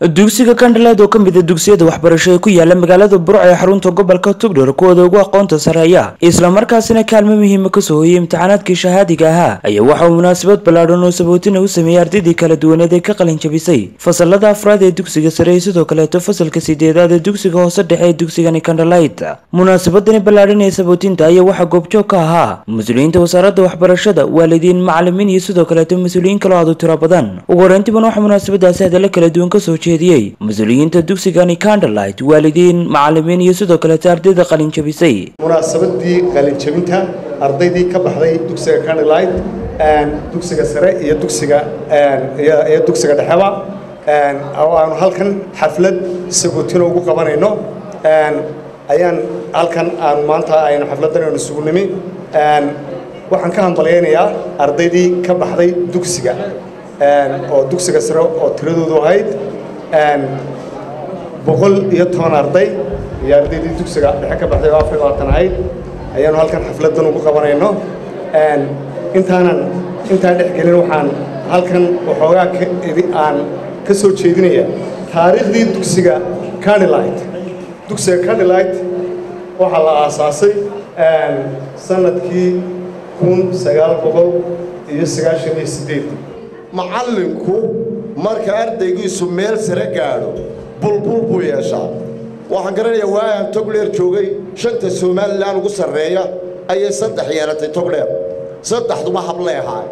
dugsiga kandhaleed oo ka mid a dugsiyada waxbarasho ee ku yaala magaalada burco ee xarunta gobolka tugdhar kuwooda ugu aqoonta sareeya islamarkaasina kaalmo muhiima kasoo hoyay imtixaanaadkii shahaadiga ahaa ayaa waxa uu munaasabad ballaadhan oo sabootina u sameeyey ardaydii kala duwaneed ee ka qalin jabisay fasalada afraad ee dugsiga sare iyo sidoo kaleeto fasalka sideedaad ee dugsiga hoose dhexe ee dugsigani kandhaleyd munaasabadani ballaadhan ee sabootinta ayaa waxaa goobjoog ka ahaa mas-uuliyiinta wasaaradda waxbarashada waalidiin macalimiin iyo sidoo kaleeto mas-uuliyiin kaloo aad u tiro badan ugu horeyntiban waxaa munaasabadaasi hadalla kala duwan kasoo jeediyey mas-uuliyiinta dugsigani candlelight waalidiin macalimiin iyo sidoo kaleeto ardayda qalin jabisay munaasabadii qalinjabinta ardaydii ka baxday dugsiga candlelight dugsiga sare iyo dugsiga iyo dugsiga dhexeba oo aanu halkan xaflad sagootina ugu qabanayno ayaan halkan aanu maanta aynu xafladan aynu isugu nimi waxaan ka hambalyaynayaa ardaydii ka baxday dugsiga oo dugsiga sare oo tiradoodu ahayd boqol iyo toban arday iyo ardaydii dugsiga dhexe ka baxday oo afar iyo labaatan ahayd ayaanu halkan xafladan ugu qabanayno intaanan intaan dhex gelin waxaan halkan waxoogaa aan ka soo jeedinaya taariikhdii dugsiga candlelight dugsiga candlelight waxaa la aasaasay sanadkii kun sagaal boqol iyo sagaashan iyo sideed macallinku marka ardaygiisu meel sare gaadho bulbul buu yeeshaa waxaan garanayaa waagaan togdheer joogay shanta somalilan ugu sarreeya ayay saddex yeelatay togdheer saddexduba hablay ahaa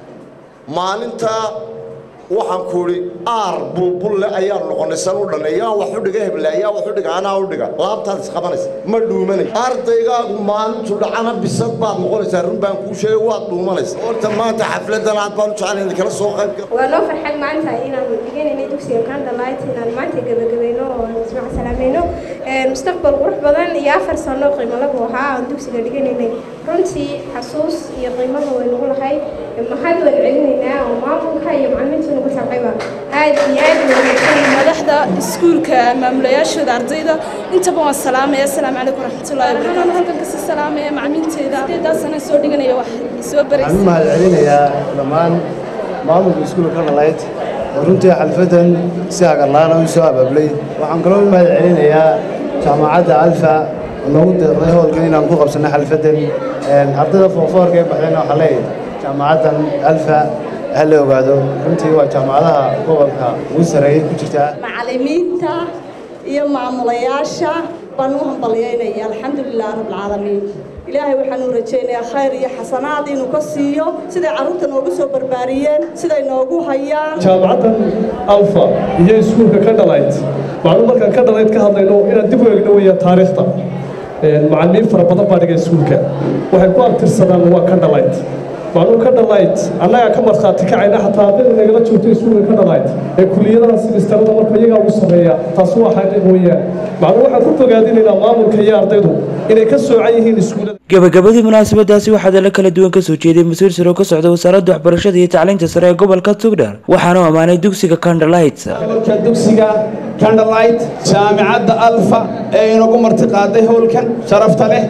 maalintaa waxaan ku idhi aar bulbulle ayaan noqonnay san u dhannay yaa wax u dhiga hebla yaa wax u dhiga anaa u dhiga laabtaad isqabanaysa ma dhuumanay ardaygaagu maalintu dhacana bisad baad noqonaysaa run baan kuu sheegay waad dhuumanaysa horta maanta xafladan aad baan u jeclay in kala soo qayb waa noo farxad maanta inaan dhiganayno dugsiga candlelight inaan maanta gabagabayno oo ismac salaamayno mustaqbal qurux badan iyo afar sano qiimo lagu ahaa aan dugsiga dhiganaynay runtii xasuus iyo qiimaba way nagu lahay maxaad wada celinaynaa oo maamulka iyo macalimiinta nagu saqayba aad iyo aad madaxda iskuulka maamulayaashooda ardayda intaba waan salaamaya asalaamu calaykum waraxmatullahi wabarakaatu halkan kasi salaamaya macalimiinteeda ardaydaasana soo dhiganaya wax soo baraysa waxaan u mahad celinayaa dhammaan maamulka iskuulka candlelight oo runtii xalfadan si hagarlaana u soo abablay waxaan kaloo u mahad celinayaa jaamacadda alfa oo noogu deeqday howlkan inaan ku qabsanno xalfadan ardayda foorfoorka ee baxdayna waxaa leeyahay jaamacaddan alfa ha la ogaado runtii waa jaamacadaha gobolka ugu sarreeyay ku jirtaa macallimiinta iyo maamulayaasha baan u hambalyaynaya alxamdulilah rabbilcaalamiin ilaahay waxaan u rajaynayaa khayr iyo xasanaad inuu ka siiyo siday carruurta noogu soo barbaariyeen siday noogu hayaan jaamacaddan alfa iyo iskuulka candlelight waxaanu markaan candlelight ka hadlayno inaan dib u eegno weeya taariikhda macallimiin fara badan baa dhiga iskuulka waxay ku abtirsadaan waa candlelight macnuu candlelight annagaa ka markhaati kacayna xataa ardayda nagala joogto iskuulka candlelight ee kuliyadaha simistarada marka iyagaa ugu sarreeya taasi waa xaqiiq weeyaan macnuu waxaan ku bogaadinaynaa maamulka iyo ardaydu inay ka soocan yihiin iskuullada gabagabadii munaasabadaasi waxaa dala kala duwan kasoo jeeday mas-uul sare oo ka socda wasaaradda waxbarashada iyo tacliinta sare ee gobolka tugdhar waxaana u ammaanay dugsiga candlelight dugsiga candlelight jaamicadda alfa ee inagu martiqaaday howlkan sharafta leh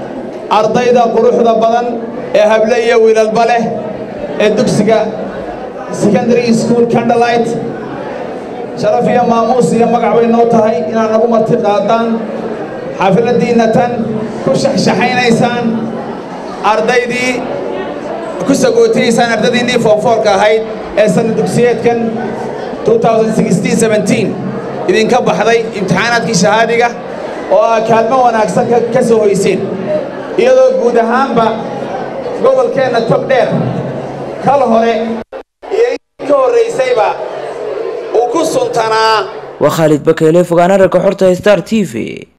ardayda quruxda badan ee hable iyo wiilalba leh ee dugsiga secondary school candlelight sharaf iyo maamuus iyo magac bay noo tahay inaad nagu marti qaadaan xafladdiinna tan ku shaxshaxaynaysaan ardaydii ku sagootayaysaan ardaydiinnii foorfoorka ahayd ee sanna dugsiyeedkan idinka baxday imtixaanaadkii shahaadiga oo aa kaalmo wanaagsan ka soo hoyseen iyadoo guud ahaanba gobolkeenna togdheer kal hore iyo in ka horraysayba uu ku suntanaa waa khaalid bakeele fogaana ragga xorta star t v